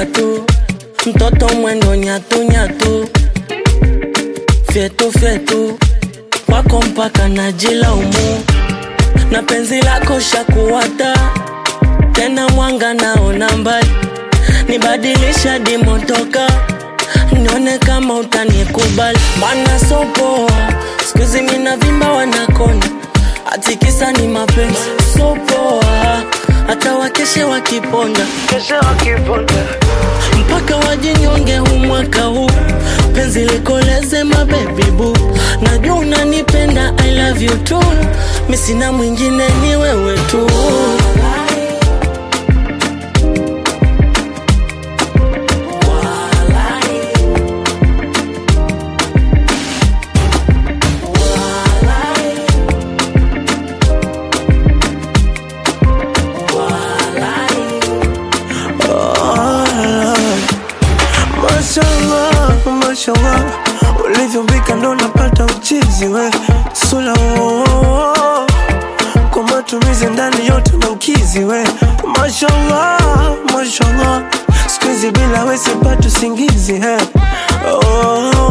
gatu, mtoto mwendo nyatu nyatu, fyetu fyetu, kwako mpaka najilaumu, na penzi lako shakuwata tena, mwanga naona mbali, nibadilisha dimotoka nione kama utanikubali, mana sopoa skuizi mina vimba wanakona atikisa ni mapenzi sopoa, hata wakeshe wakiponda keshe wakiponda mpaka wajinyonge huu mwaka huu, penzi likoleze mabebi bu, najua unanipenda I love you too, mi sina mwingine ni wewe tu. Mashallah, mashallah, ulivyombika ndo napata uchizi we sula oh, oh, oh. kwa matumizi ndani yote na ukizi we mashallah, mashallah, sikuizi bila we sipati usingizi he oh,